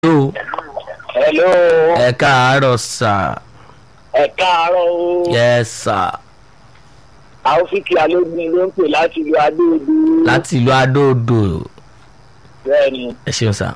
hello hello ẹ káàárọ̀ sà ẹ káàárọ̀ o yes sà àwòfíkì alógun ló ń pè láti ìlú adóodò láti ìlú adóodò bẹ́ẹ̀ ni ẹ ṣeun sà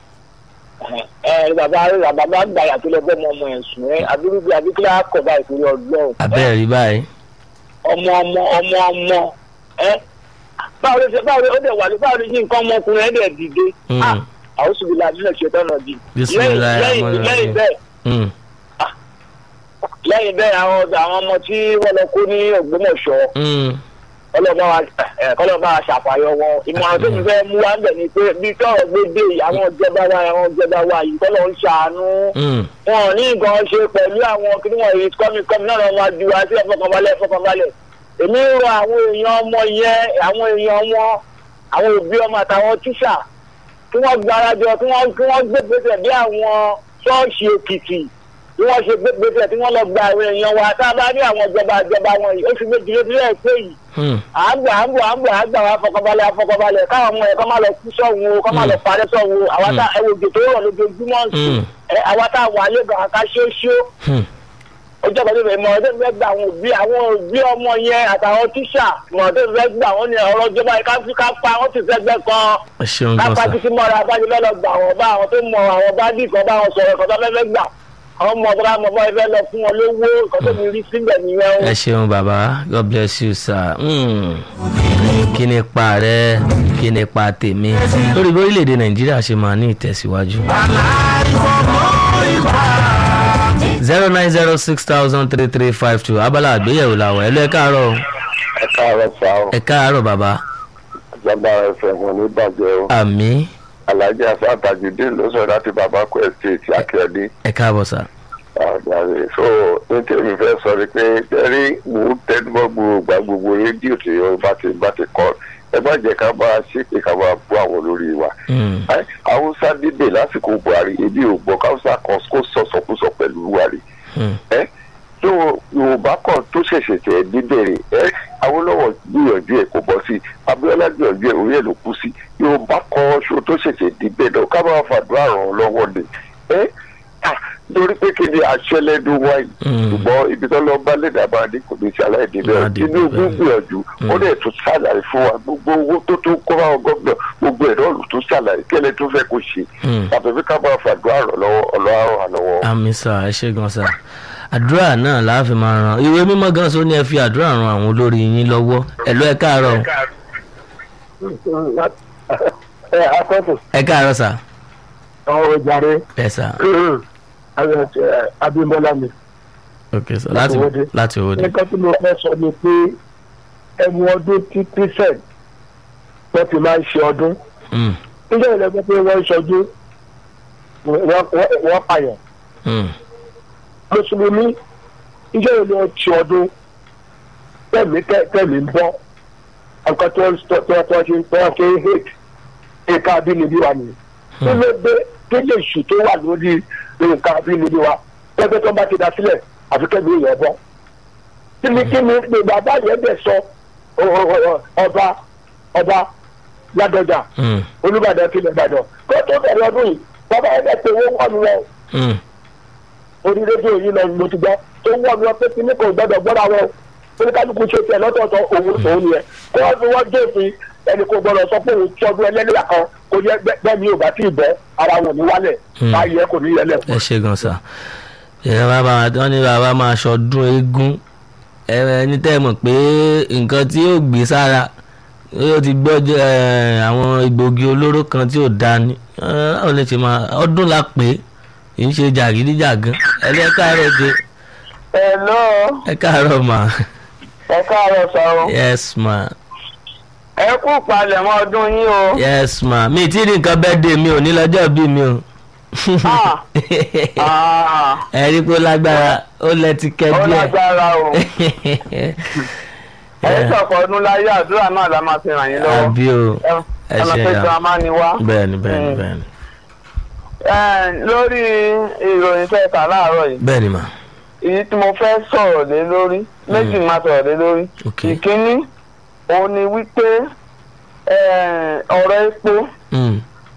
ẹ bàbá rẹ bàbá gbàyà tó lọ bọ́ ọmọ ọmọ ẹ̀ sùn ẹ abirúgbé abíkílá kọ̀ọ̀bá ìpínlẹ̀ ọgbọ́n abẹ́rẹ́ rí báyìí ọmọ ọmọ ọmọ ọmọ ẹ báwo ló ṣe báwo ló dẹ̀ wà ní báwo ló ṣe nǹkan ọmọkùnrin ẹ̀ dẹ̀ dìde Mm. ah àwọn sì bìlà nílẹ̀ ṣe tọ́nà bí Bismillah lẹ́yìn rahman lẹ́yìn rahim. bẹ́ẹ̀ Mm, lẹ́yìn bẹ́ẹ̀ àwọn àwọn ọmọ tí wọ́n lọ kó ní Ògbómọ̀ṣọ́ mm, kọlọ́ba wa ẹ kọlọ́ba wa ṣàfàyọ wọn ìmọ̀ràn tó ti fẹ́ mú wa ń bẹ̀ ni pé bí tọ́rọ̀ gbé dé yìí àwọn ìjọba wa àwọn ìjọba wa yìí kọ́lọ́ ń ṣàánú mm. wọn ò ní nǹkan ṣe pẹ̀lú àwọn kí wọ́n yìí kọ́mi kọ́mi náà lọ́wọ́ máa ju wa sí ẹ̀fọ́kànbalẹ̀ ẹ̀fọ́kànbalẹ̀ èmi ń rọ àwọn èèyàn ọmọ yẹn àwọn èèyàn wọn àwọn òbí ọmọ àtàwọn tíṣà kí wọ́n gbárajọ kí wọ́n kí wọ́n gbé gbèsè bí àwọn ṣọ́ọ̀ṣì Èkìtì bí wọ́n ṣe gbé gbèsè tí wọ́n lọ gba àwọn èèyàn wa tá a bá rí àwọn ìjọba ìjọba wọn yìí ó fi gbé dúró dúró ẹ̀ pé yìí Hmm. àgbà àgbà àgbà àgbà wa fọkànbalẹ̀ afọkànbalẹ̀ káwọn ọmọ ẹ̀ kọ́ máa lọ kú sọ́hun o kọ́ máa lọ parẹ́ sọ́hun o àwa tá ẹwọ òjò tó rọ̀ lójoojúmọ́ ń sùn Mm. ẹ àwa tá a wà lẹ́gàn àká ṣóṣó Hmm. ọjọ́ kan tó fẹ́ mọ ọdún fẹ́ gba àwọn òbí àwọn òbí ọmọ yẹn àtàwọn tíṣà mọ ọdún fẹ́ gba àwọn ní ọ̀rọ̀ ìjọba yìí ká fi ká pa wọ́n ti fẹ́ gbẹ́ kan ẹ ṣeun ká gan pa sà títí mọ́ra bá ti fẹ́ lọ gbà wọ́n bá àwọn tó mọ àwọn bá dì kan bá wọn sọ̀rọ̀ kan tó fẹ́ fẹ́ gbà àwọn ọmọ ọ̀dọ́ àmọ́ bá fẹ́ lọ fún wọn lówó nǹkan tó mi rí síbẹ̀ nìyẹn o. ẹ ṣeun bàbá god bless you sir Mm. kí ni ipa rẹ kí ni ipa tèmi lórí bí orílẹ̀-èdè nàìjíríà ṣe máa ní ìtẹ̀síwájú. zero nine zero six thousand three three five two abala àgbéyẹ̀wò làwọn ẹ̀ lọ ẹ káàárọ̀ ẹ káàárọ̀ sá o ẹ káàárọ̀ bàbá ìjọba ẹsẹ̀ wọn ní bàjẹ́ o àmì alhaji asa tajudeen ló sọ láti babako estate akíọdé ẹ káàbọ̀ sà. àgbàre so ní tèmi fẹ́ sọ ni pé jẹ́rí mò ń tẹnumọ́ gbogbo gbogbo rédíò tí ó bá ti bá ti kọ́ ẹ má jẹ́ ká máa ṣépè ká máa bú àwọn olórí wa Mm. Ẹ, haúsá dìde lásìkò buhari ebi ò gbọ́ káwùsá kan kó sọ̀sọ̀kúsọ pẹ̀lú buhari Mm. ẹ tó yorùbá kan tó ṣẹ̀ṣẹ̀ tẹ̀ dídẹ̀rẹ̀ ẹ awolowo gbìyànjú ẹ̀ kò bọ́ sí i abiola gbìyànjú ẹ̀ orí ẹ̀ ló kú sí yorùbá kan ṣo tó ṣẹ̀ṣẹ̀ dídẹ̀ náà ká máa fàdúrà ràn án lọ́wọ́ ni ẹ à lórí pé kí ni aṣẹ́lẹ́dù wáyé Mm. ṣùgbọ́n ibi tó lọ bá lẹ́dà bá dé kò ní ti aláìdí Má bẹ́ẹ̀ dé tinubu bẹ́ẹ̀. gbìyànjú ó dẹ̀ tún ṣàlàyé fún wa gbogbo owó tó tó kó báwọn gómìnà gbogbo ẹ̀ náà ló tún ṣàlàyé kẹ́lẹ́ tó fẹ́ kó ṣe Mm. yàtọ̀ fi ká máa fàdúrà ràn lọ́wọ́ ọlọ́run àlọ́wọ́. àmì sà ẹ ṣe gan sà àdúrà náà la fi máa ran ìwé mímọ́ gan so ní ẹ fi àdúrà ran àwọn olórí yín lọ́wọ́ ẹ lọ ẹ káàárọ̀ ẹ akọ́tù ẹ káàárọ̀ sà ọ̀rọ̀ jàre ẹ sà Abímbọ́lá mi. ok sà láti Owódé. láti owó de nǹkan tí mo fẹ́ sọ ni pé ẹmu ọdún tí christian wọ́n ti máa ń ṣe ọdún Mm. nígbà yẹn lẹ́gbẹ́ pé wọ́n ń ṣọdún wọ́n- wọ́n wọ́n pààyàn Mm. mùsùlùmí nígbà yẹn lọ́ọ́ ṣe ọdún tẹ̀mí tẹ̀- tẹ̀mí ń bọ́ nǹkan tó ń tọ́ tọ́ tọ́ ṣe tọ́ ṣe ń hate nǹkan abínibí wa nìyẹn kí ló dé kí lè ṣù tó wà lórí nǹkan abínibí wa pẹ́pẹ́ tó ń bá ti dá sílẹ̀ àfi kẹ́mi èèyàn bọ́ kí ni kí ni pé bàbá yẹn bẹ̀ sọ ọ- ọ- ọ- ọba ọba ládọjà Mm. olùbàdàn tilẹ̀ ìbàdàn kó tó bẹ̀rẹ̀ ọdún yìí bàbá yẹn bẹ̀ pé owó wọ́n mi lọ Mm. orí rédíò yìí lọ mo ti gbọ́ tó wọ́n mi lọ pé kí ní kò gbọ́dọ̀ gbọ́dọ̀ àwọn oníkálukú ṣe tiẹ̀ lọ́tọ̀ọ̀tọ̀ òun òun yẹn kó wọ́n fi wọ́n dé òfin ẹnì kò gbọ́dọ̀ sọ pé òun tọ́jú ẹlẹ́lẹ́yà kan kò yẹ bẹ́ẹ̀ mi ò bá tí ì bọ́ ara wọn ò ní wálẹ̀ Hmm. báyìí ẹ kò ní yẹlẹ̀ fún ẹ ṣe gan sà ìyẹn bàbá wọn ní bàbá máa ṣọdún eégún ẹ ẹni tẹ́ ẹ mọ̀ pé nǹkan tí yóò gbé sára yóò ti gbọ́ jẹ́, ẹ, àwọn egbògi olóró kan tí ò da ni ẹ, báwo lè ṣe máa ọdún la pé kì í ṣe jàgídíjàgan ẹ lẹ káàárọ̀ dé Hello ẹ káàárọ̀ mà ẹ káàárọ̀ sọ yes ma ẹ kú palẹ̀mọ́ ọdún yín o yes ma mi tí ì rí nǹkan bẹ́ẹ̀ dé mi ò ní lọ́jọ́ bí mi o ẹ rí pé ó lágbára ó lẹ́tí kẹ́ ó díẹ̀. lágbára o ẹ sọ̀kọ̀ ọdún láyé àdúrà náà la máa fi ràn yín lọ́wọ́ àbí o ẹ ẹ máa ṣe fẹ́ ya jọ amá ni wá. bẹ́ẹ̀ni bẹ́ẹ̀ni Mm. bẹ́ẹ̀ni Ẹ, lórí ìròyìn tẹ́ kà láàárọ̀ yìí bẹ́ẹ̀ni mà èyí tí mo fẹ́ sọ̀rọ̀ lé lórí méjì máa sọ̀rọ̀ lé lórí ok ìkíní òun ni wípé ẹ, ọ̀rọ̀ epo Mm.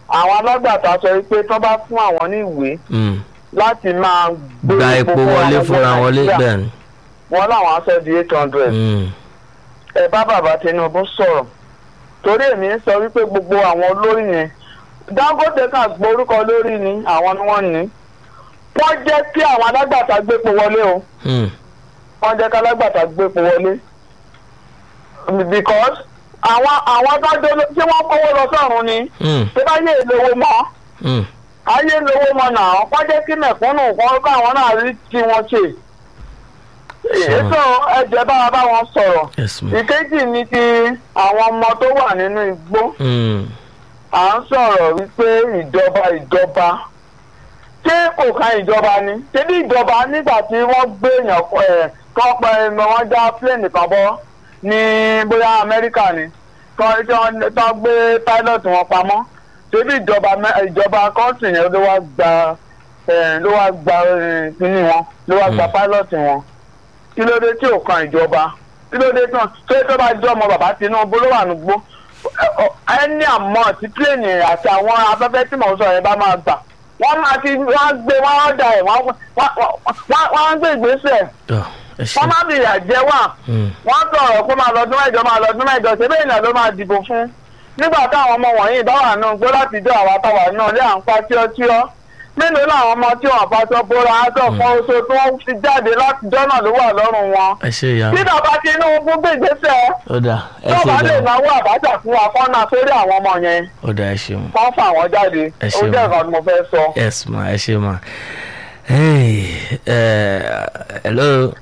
àwọn alágbàtà sọ pé tó bá fún àwọn ní ìwé Mm. láti máa gbé gba epo fún wọlé àwọn fúnra ọmọ wọlé Nàìjíríà, bẹ́ẹ̀ ni. wọn làwọn á sọ di eight hundred Mm. ẹ bá bàbá Tinubu sọ̀rọ̀ torí èmi ń sọ wípé gbogbo àwọn olórí yẹn Dangote kan gborúkọ lórí ni àwọn ni wọ́n ní wọ́n jẹ́ kí àwọn alágbàtà gbépo wọlé o Mm. wọ́n jẹ́ kí alágbàtà gbépo wọlé because àwọn àwọn dájọ́ ló- tí wọ́n kówó lọ sọ́run ni Mm. tí bá yé ìlówó mọ́ Mm. ayé lówó mọ́ náà wọ́n jẹ́ kí mẹ̀kúnnù kan káwọn náà rí tí wọ́n ṣe èso ẹ̀jẹ̀ bá wa bá wọn sọ̀rọ̀ yes ma. ìkejì ni ti àwọn ọmọ tó wà nínú igbó Mm. à ń sọ̀rọ̀ wípé ìjọba ìjọba ṣé kò kan ìjọba ni ṣébí ìjọba nígbà tí wọ́n gbé èèyàn ẹ̀ kọ́ pẹ́ ẹ̀mọ wọn já plane kan bọ́ ní bóyá amẹ́ríkà ni kọ́ tí wọ́n tán gbé pilot wọn pamọ́ ṣébí ìjọba mẹ́- ìjọba kọ́ńtì yẹn ló wá gba ẹ̀ ló wá gba ẹ̀ kíní wọn ló wá gba Mm. pilot wọn kí ló dé tí ò kan ìjọba kí ló dé tán tó yẹ tó bá jọ ọmọ bàbá Tinubu ló wà nùgbó ẹni àmọ́ tí pléènì àti àwọn afẹ́fẹ́ tí mò ń sọ yẹn bá máa gbà wọ́n máa ti wọ́n gbé wọ́n á da ẹ̀ wọ́n wọ́n- wọ́n wọ́n á gbé ìgbésẹ̀ tọ́ ẹ ṣe. wọ́n má bìyà jẹ́ wà Mm. wọ́n sọ̀rọ̀ pé máa lọ́dún mẹ́jọ máa lọ́dún mẹ́jọ ṣé bẹ́ẹ̀ náà ló máa dìbò fún nígbà táwọn ọmọ wọ̀nyí bá wà náà gbé láti jọ àwa táwa náà lé à ń pa tíọ́tíọ́ mélòó làwọn ọmọ tí wọn àpàtọ bóra àtọ kan oṣù tí wọn fi jáde láti jọ́nà ló wà lọ́rùn wọn ẹ ṣe ìyá tí mi. bàbá Tinubu gbé ìgbésẹ̀ ó dà ẹ tó ṣe bá lè gan. náwó àbájá fún wa kọ́nà sórí àwọn ọmọ yẹn ó dà ẹ ṣeun. wọ́n fà wọ́n jáde Ẹ ó ṣeun. jẹ́ nǹkan tí mo fẹ́ sọ. yes ma ẹ ṣe ma. Hey, eh, hello.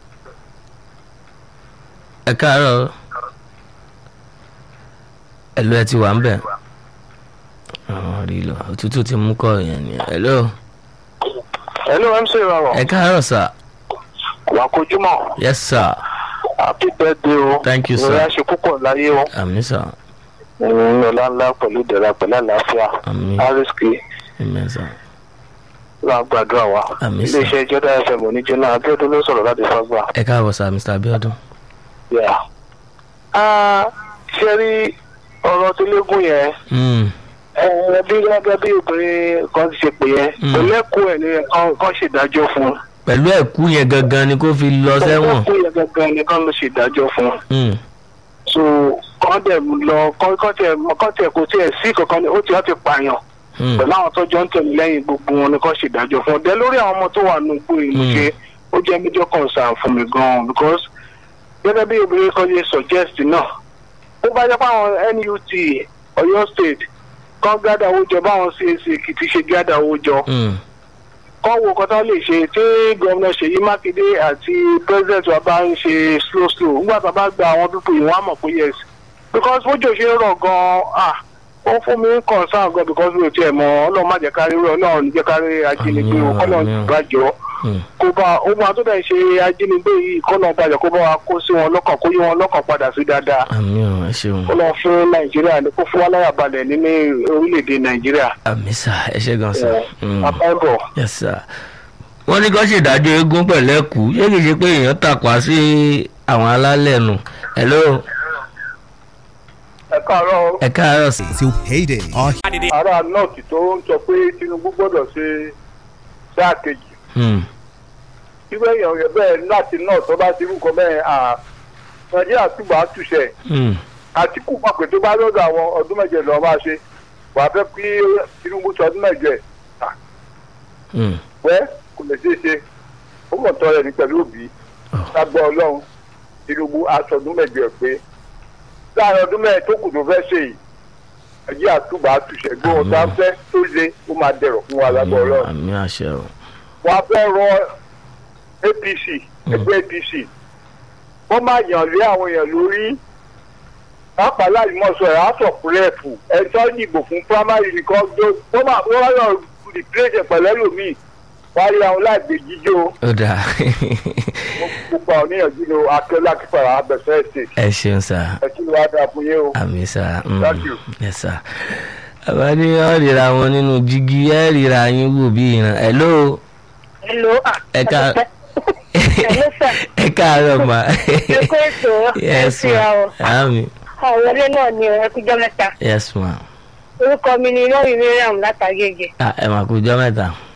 ẹ káàárọ̀. hello ẹ ti wà ń bẹ̀. àwọn rí lọ òtútù ti mú kọ́ yẹn ni. hello. hello mc rọrọ ẹ káàárọ̀ sir. wà á kojúmọ́ yes sir. happy birthday o Thank you, sir. ìrora ṣe púpọ̀ láyé o àmì sir. ìrìn ọ̀la ńlá pẹ̀lú ìdẹ̀ra pẹ̀lú àlàáfíà àmì rsk àmì sir. wà á gbàdúrà wa Àmín, sir. iléeṣẹ́ jọ́dá fm oníjẹ́nà abíọ́dún ló sọ̀rọ̀ láti fagbà. ẹ káàbọ̀ sir mr abiodun. Yeah. Ah, ṣe rí ọ̀rọ̀ tó légún yẹn Mm, ẹ bí gẹ́gẹ́ bí obìnrin kan ti ṣe pè yẹn Mm. kò lẹ́kọ̀ọ́ ẹ̀ ní kan kan ṣèdájọ́ fún un. pẹ̀lú ẹ̀kú yẹn gangan ni kó fi lọ sẹ́wọ̀n. lẹ́kọ̀ọ́ yẹn gangan ni kan ló ṣèdájọ́ fún un. Mm, so kàn dẹ̀ lọ kàn kàn tiẹ̀ kàn tiẹ̀ kò tiẹ̀ sí kankan ni ó ti wá ti pààyàn mm, pẹ̀lú àwọn tó jọ ń tẹ̀lé lẹ́yìn gbogbo wọn ni kàn ṣèdájọ́ fún un. dẹ lórí àwọn ọmọ tó wà nù gbó yìí mo Mm. ṣe ó jẹ́ major concern fún mi gan-an because gẹ́gẹ́ bí obìnrin kan ṣe suggest náà ó bá jẹ́ pé àwọn NUT Ọ̀yọ́ state kan gádà owó jọ báwọn CAC Èkìtì ṣe gádà owó jọ mm, kọ́ wo nǹkan tó lè ṣe tí gómìnà Ṣèyí Mákindé àti president wa bá ń ṣe slow slow nígbà tó bá gba àwọn pípọ̀ yìí wọ́n á mọ̀ pé yes because bójú ṣe ń rọ̀ gan-an ah ó fún mi ń concern gan because mi ò tiẹ̀ mọ̀ ọlọ́run má jẹ́ kárí rẹ̀ ọlọ́run ní jẹ́ kárí ajínigbé o Àmín, kọ́lọ́run àmín. gbàjọ́ mm. kó bá ó máa tó dẹ̀ ṣe ajínigbé yìí kọ́lọ́run gbàjọ́ kó bá wa kó sí wọn lọ́kàn kó yí wọn lọ́kàn padà sí dáadáa àmì ò ẹ ṣeun. kó lọ fún Nàìjíríà ní kó fún wa láyà balẹ̀ nínú orílẹ̀-èdè Nàìjíríà àmì sà ẹ ṣe gan sà. Mm. àbábọ̀. yes sir. wọ́n ní kó ṣèdájọ́ eégún pẹ̀lú ẹ̀kú ṣé kìí ṣe pé èèyàn tàpá sí àwọn alálẹ̀ nù. hello ẹ káàárọ̀ ẹ káàárọ̀ sí. till payday. Our ará nọ́ọ̀tì tó ń sọ pé Tinubu gbọ́dọ̀ ṣe sáà kejì Mm, irú èèyàn yẹn bẹ́ẹ̀ láti náà tó bá ti rú nǹkan bẹ́ẹ̀ à Nàìjíríà túbọ̀ á túṣẹ̀ mm, Àtìkù mọ̀ pé tó bá lọ́dọ̀ àwọn ọdún mẹ́jọ lọ́ọ́ máa ṣe wà á fẹ́ kí Tinubu sọ ọdún mẹ́jọ ẹ̀ mm. pẹ́ kò lè ṣeé ṣe ó mọ̀ tọ́ rẹ̀ ní pẹ̀lú òbí Oh. lágbọ́ Ọlọ́run Tinubu aṣọ ọdún mẹ́jọ ẹ̀ pé láàrin ọdún mẹ́rin tó kù tó fẹ́ ṣe yìí Nàìjíríà túbọ̀ á túṣẹ̀ gbé wọn tá fẹ́ tó ṣe ó máa dẹ̀rọ̀ fún wa lágbọ́ Ọlọ́run àmì àṣẹ o. wọn á fẹ́ rọ APC ẹgbẹ́ APC wọ́n máa yàn lé àwọn èèyàn lórí pàápàá láì mọ̀ sọ ẹ̀ house of rep ẹ̀tọ́ ìdìbò fún primary nìkan tó wọ́n máa wọ́n máa yàn replace pẹ̀lú ẹlòmíì wọ́n á rí àwọn láìgbé jíjó ó dáa gbogbo àwọn oníyànjú ni akẹ́lá kíkọ̀rọ̀ abẹ́sẹ̀ ṣe ẹ ṣeun sà ẹ kí ló wá dáa fún yín o. àmì sà. mm, Thank you. yes sir. àbá ní ọ́ ríra wọn nínú jígí ẹ́ ríra yín wò bí ìran. hello Hello. ah, ẹ ká Hello, sir. ẹ káàárọ̀ mà. Ẹ kú ètò. yes Ẹ ma ṣe àwọn. àmì Àwọn ilé náà ni ẹ kújọ́ mẹ́ta. yes ma. orúkọ mi ni mọ́mí miriam látàgègè Ah, ẹ mà kú jọ́ mẹ́ta